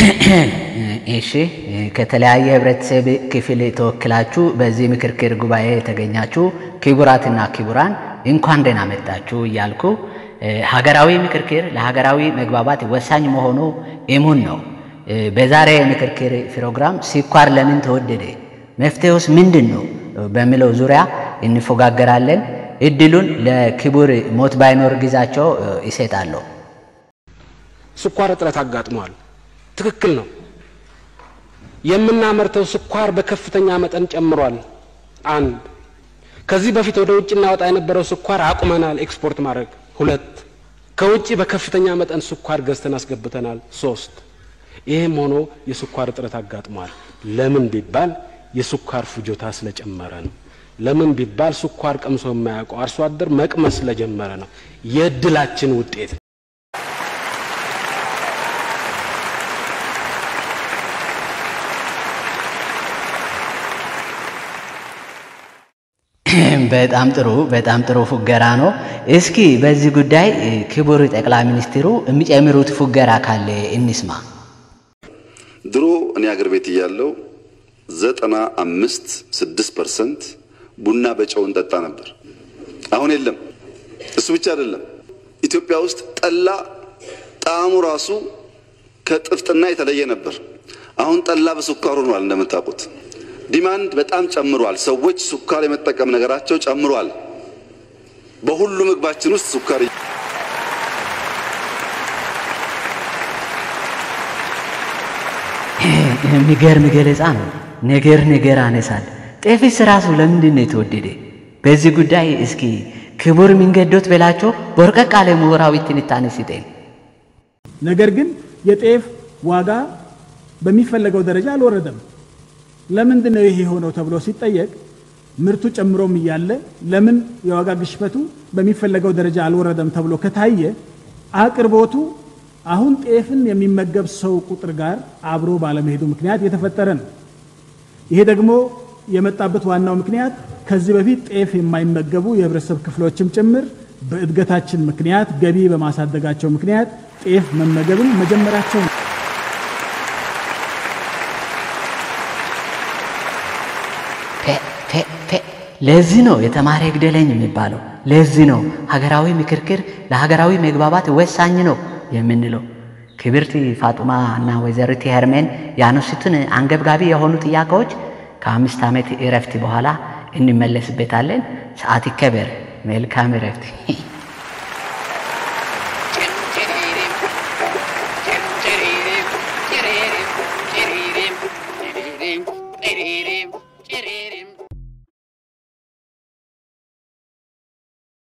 እሺ ከተለያየ ህብረተሰብ ክፍል ተወክላችሁ በዚህ ምክክር ጉባኤ የተገኛችሁ ክቡራትና ክቡራን እንኳን ደህና መጣችሁ እያልኩ ሀገራዊ ምክክር ለሀገራዊ መግባባት ወሳኝ መሆኑ እሙን ነው። በዛሬ የምክክር ፕሮግራም ስኳር ለምን ተወደደ፣ መፍትሄውስ ምንድን ነው በሚለው ዙሪያ እንፎጋገራለን። እድሉን ለክቡር ሞት ባይኖር ጊዜያቸው ይሰጣለሁ። ስኳር እጥረት አጋጥሟል። ትክክል ነው። የምናመርተው ስኳር በከፍተኛ መጠን ጨምሯል። አንድ ከዚህ በፊት ወደ ውጭ እናወጣ የነበረው ስኳር አቁመናል ኤክስፖርት ማድረግ። ሁለት ከውጭ በከፍተኛ መጠን ስኳር ገዝተን አስገብተናል። ሶስት ይህም ሆኖ የስኳር እጥረት አጋጥሟል። ለምን ቢባል የስኳር ፍጆታ ስለጨመረ ነው። ለምን ቢባል ስኳር ቀምሶ የማያውቀው አርሶ አደር መቅመስ ስለጀመረ ነው። የእድላችን ውጤት ነው። በጣም ጥሩ በጣም ጥሩ ፉገራ ነው። እስኪ በዚህ ጉዳይ ክቡር ጠቅላይ ሚኒስትሩ የሚጨምሩት ፉገራ ካለ እንስማ። ድሮ እኔ አገር ቤት እያለው ዘጠና አምስት ስድስት ፐርሰንት ቡና በጨው እንጠጣ ነበር። አሁን የለም። እሱ ብቻ አይደለም። ኢትዮጵያ ውስጥ ጠላ ጣዕሙ ራሱ ከጥፍጥና የተለየ ነበር። አሁን ጠላ በስኳር ሆኗል። እንደምታውቁት ዲማንድ በጣም ጨምሯል። ሰዎች ስኳር የመጠቀም ነገራቸው ጨምሯል። በሁሉ ምግባችን ውስጥ ስኳር የሚገርም ገለጻ ነው። ነገር ነገር አነሳል። ጤፍስ ራሱ ለምንድን ነው የተወደደ? በዚህ ጉዳይ እስኪ ክቡር ሚንገዶት በላቸው በርቀቅ ያለ ምሁራዊ ትንታኔ ሲጤን። ነገር ግን የጤፍ ዋጋ በሚፈለገው ደረጃ አልወረደም። ለምንድን ነው ይሄ የሆነው ተብሎ ሲጠየቅ ምርቱ ጨምሮም እያለ ለምን የዋጋ ግሽበቱ በሚፈለገው ደረጃ አልወረደም ተብሎ ከታየ አቅርቦቱ አሁን ጤፍን የሚመገብ ሰው ቁጥር ጋር አብሮ ባለመሄዱ ምክንያት የተፈጠረ ነው። ይሄ ደግሞ የመጣበት ዋናው ምክንያት ከዚህ በፊት ጤፍ የማይመገቡ የህብረተሰብ ክፍሎችም ጭምር በእድገታችን ምክንያት ገቢ በማሳደጋቸው ምክንያት ጤፍ መመገብን መጀመራቸው ነው። ለዚህ ነው የተማረ ይግደለኝ የሚባለው። ለዚህ ነው ሀገራዊ ምክክር ለሀገራዊ መግባባት ወሳኝ ነው የምንለው። ክብርት ፋጡማ እና ወይዘሪት ሄርሜን ያነሱትን አንገብጋቢ የሆኑ ጥያቄዎች ከአምስት ዓመት እረፍት በኋላ እንመለስበታለን። ሰዓት ይከበር። መልካም እረፍት።